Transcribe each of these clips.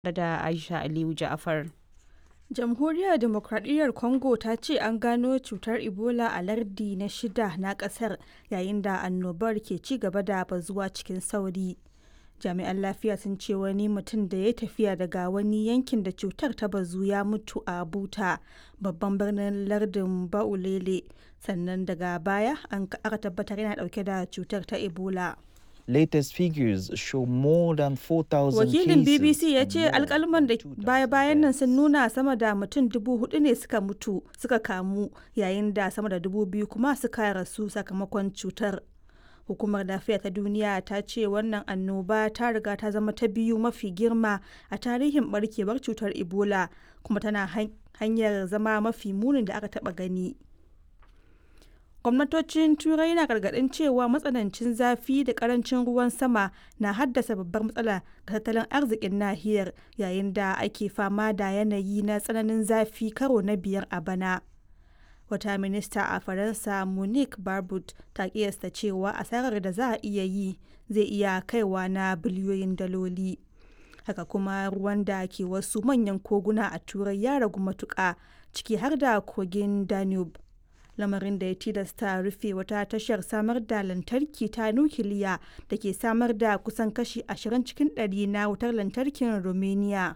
da Aisha Aliyu Ja'far. Jamhuriyar Demokradiyyar Congo ta ce an gano cutar Ebola a lardi na shida na kasar yayin da annobar ke ci gaba da bazuwa cikin sauri. Jami'an lafiya sun ce wani mutum da ya tafiya daga wani yankin da cutar ta bazu ya mutu a Buta, babban birnin lardin Baulele, sannan daga baya an aka tabbatar yana dauke da cutar ta Ebola. latest figures show more than 4,000 Wakilin BBC ya cases ce and more alkalman da than 2,000 baya-bayan nan sun deaths. nuna sama da mutum dubu hudu ne suka mutu suka kamu yayin da sama da dubu biyu kuma suka rasu sakamakon cutar. Hukumar lafiya ta duniya ta ce wannan annoba ta riga ta zama ta biyu mafi girma a tarihin barkewar cutar Ebola kuma tana han- hanyar zama mafi munin da aka taba gani. gwamnatocin turai na gargadin cewa matsanancin zafi da karancin ruwan sama na haddasa babbar matsala ga tattalin arzikin nahiyar yayin da ake fama da yanayi na tsananin zafi karo na biyar a bana wata minista a faransa monique barbut ta kiyasta cewa asarar da za a iya yi zai iya kaiwa na biliyoyin daloli haka kuma ruwan da ke wasu manyan koguna a turai ya ragu matuƙa ciki har da kogin danube lamarin da ya tilasta rufe wata tashar samar da lantarki ta nukiliya da ke samar da kusan kashi 20 cikin 100 na wutar lantarkin romania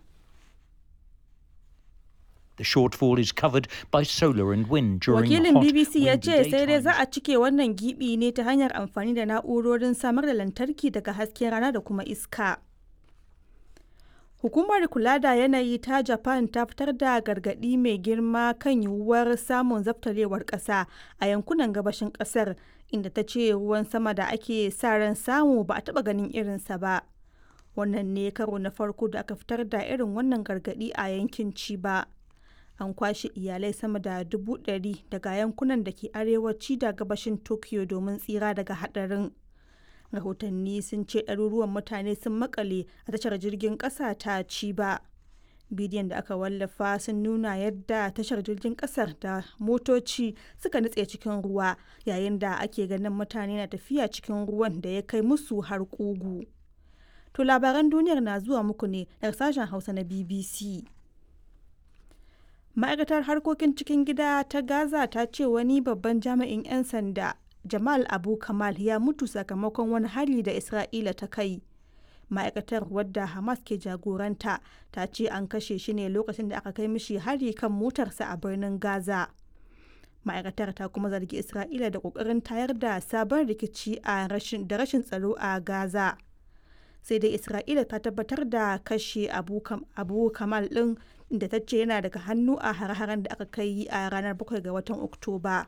The shortfall is covered by solar and wind during wakilin hot, bbc ya windy ce sai dai za daytimes. a cike wannan gibi ne ta hanyar amfani da na'urorin samar da lantarki daga hasken rana da kuma iska Hukumar kula da yanayi ta Japan ta fitar da gargaɗi mai girma kan yiwuwar samun zaftarewar ƙasa a yankunan gabashin ƙasar inda ta ce ruwan sama da ake sa ran samu ba a taɓa ganin irinsa ba. Wannan ne karo na farko da aka fitar da irin wannan gargaɗi a yankin Chiba. An kwashe iyalai sama da dubu ɗari daga yankunan da ke arewaci da gabashin Tokyo domin tsira daga haɗarin. rahotanni sun ce ɗaruruwan mutane sun makale a tashar jirgin ƙasa ta ciba bidiyon da aka wallafa sun nuna yadda tashar jirgin ƙasar da motoci suka nutse cikin ruwa yayin da ake ganin mutane na tafiya cikin ruwan da ya kai musu har ƙugu to labaran duniyar na zuwa muku ne daga sashen hausa na bbc ma'aikatar harkokin cikin gida ta gaza ta ce wani babban jami'in 'yan sanda Jamal Abu Kamal ya mutu sakamakon wani hari da Isra'ila ta kai. Ma'aikatar wadda Hamas ke jagoranta ta ce an kashe shi ne lokacin da aka kai mishi hari kan motarsa a birnin Gaza. Ma'aikatar ta kuma zargi Isra'ila da ƙoƙarin tayar da sabon rikici a rashin da rashin tsaro a Gaza. Sai dai Isra'ila ta tabbatar da kashe Abu, Kam, Abu Kamal ɗin da ta ce yana daga hannu a hare-haren da aka kai a ranar 7 ga watan Oktoba.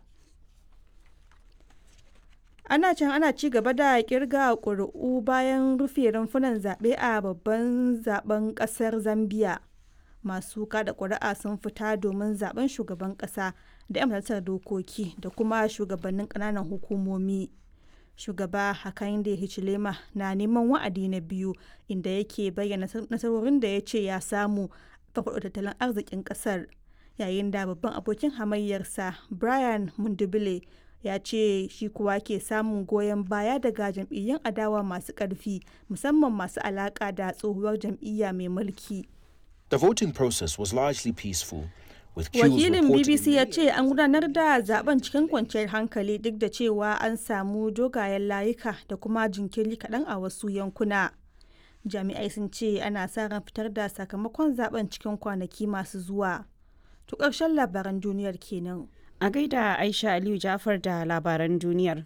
ana can ana ci gaba da kirga ƙuri'u bayan rufe rumfunan zaɓe a babban zaben ƙasar zambia masu kada ƙuri'a sun fita domin zaben shugaban ƙasa da 'yan majalisar dokoki da kuma shugabannin ƙananan hukumomi shugaba hakainde hichilema na neman wa'adi na biyu inda yake bayyana nasarorin da ya ce ya samu farfaɗo tattalin arzikin ƙasar yayin da babban abokin hamayyarsa brian mundubile ya ce shi kuwa ke samun goyon baya daga jam'iyyun adawa masu ƙarfi musamman masu alaƙa da tsohuwar jam'iyya mai mulki. The voting process was largely peaceful, with queues Wakilin reported BBC in ya many ce an gudanar da zaben cikin kwanciyar hankali duk da cewa an samu dogayen layuka da kuma jinkiri kaɗan a wasu yankuna. Jami'ai sun ce ana sa ran fitar da sakamakon zaben cikin kwanaki masu zuwa. To ƙarshen labaran duniyar kenan. A gaida Aisha Aliyu Ja'far da labaran duniyar.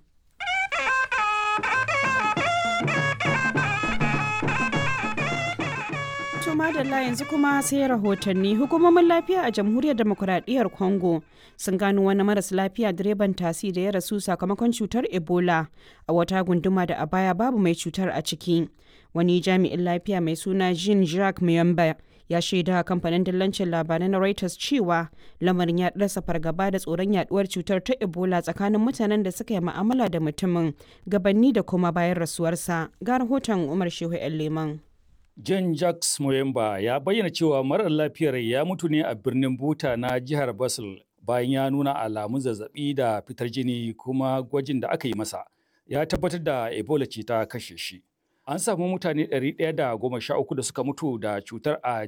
To madalla yanzu kuma sai rahotanni hukumomin lafiya a jamhuriyar demokuraɗiyyar Congo sun gano wani maras lafiya direban tasi da ya rasu sakamakon cutar Ebola a wata gunduma da a baya babu mai cutar a ciki. Wani jami'in lafiya mai suna Jean Jacques Muyamba ya shaida kamfanin dillancin labarai na Reuters cewa lamarin ya ɗarsa fargaba da tsoron yaduwar cutar ta Ebola tsakanin mutanen da suka yi ma'amala da mutumin gabanni da kuma bayan rasuwarsa. Ga rahoton Umar Shehu 'yan Leman. John Jacques Moyemba ya bayyana cewa marar lafiyar ya mutu ne a birnin Buta na jihar Basel bayan ya nuna alamun zazzabi da fitar jini kuma gwajin da aka yi masa ya tabbatar da Ebola ce ta kashe shi. An samu mutane 113 da suka mutu da cutar a